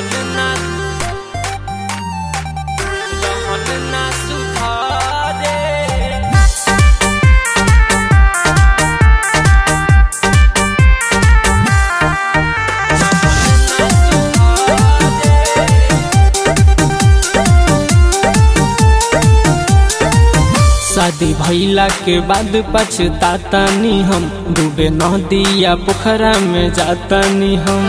रहन ना रहन ना सुधारे शादी भइला के बाद पछतातानी हम डूबे नदिया पोखरा में जातानी हम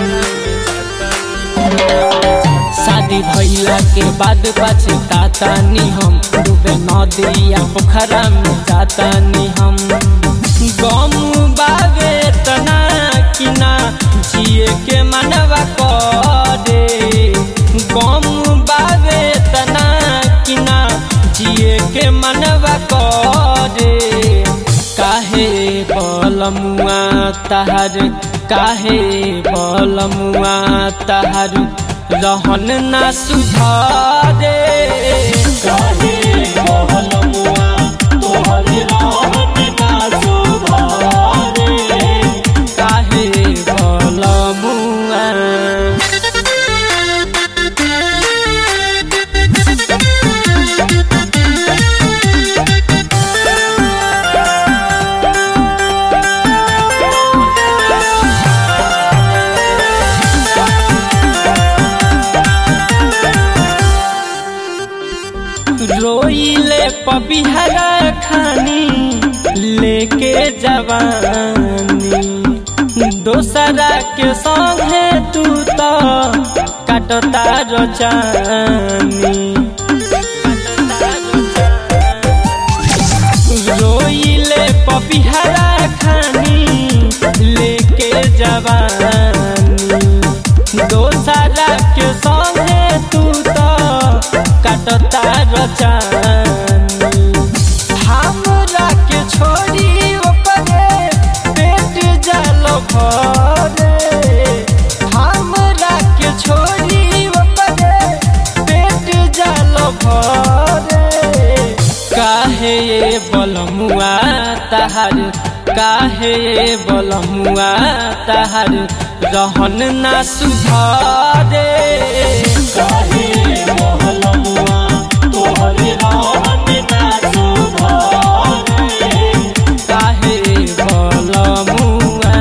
शादी भइला के बाद पछतातानी हम डूबे नदिया पोखरा में जातानी हम गम बावे तना कि ना जिए के मनवा करे गम बावे तना कि ना जिए के मनवा करे काहे बलमुआ तहर काहे बलमुआ तहर रहन ना सुधारे काहे बहलमुआ तोहर रहन ना सुधारे काहे बलमुआ रोइले पपिहरा खानी लेके जवानी दोसरा के संगे तू तो काटता रचानी रोइले पपिहरा खानी लेके जवानी दोसरा के संगे तू तो काटता रचानी हमरा के छोड़ी ओपरे पेट जल भरे हमरा के छोड़ी ओपरे पेट जल भरे काहे बलमुआ तहर काहे बलमुआ तहर रहन ना सुधारे काहे बहलमुआ तोहर रहन ना सुधारे काहे बलमुआ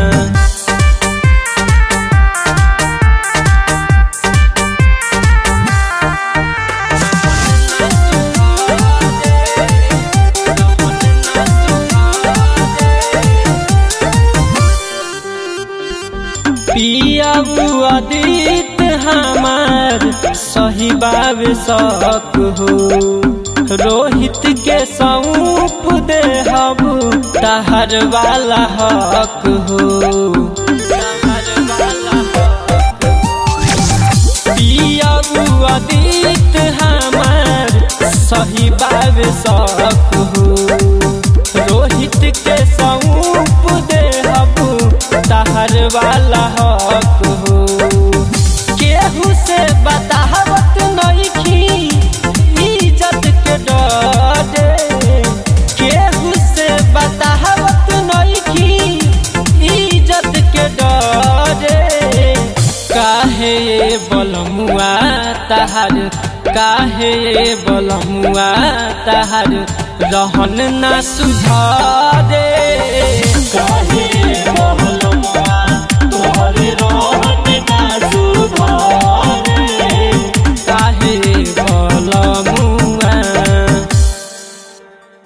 पियाबू अदित हमार सही बाब शक हो रोहित के सौंप दे हबू तहर वाला हक हो पियाबू अदित हमार सही बाब शक हो रोहित के सौंप दे हबू तहर वाला हक हो केहू से बतावत नइखी इज्जत के डरे केहू से बतावत नइखी इज्जत के डरे काहे बलमुआ तहर काहे बलमुआ तहर रहन ना सुधारे काहे बहलमुआ तोहर रहन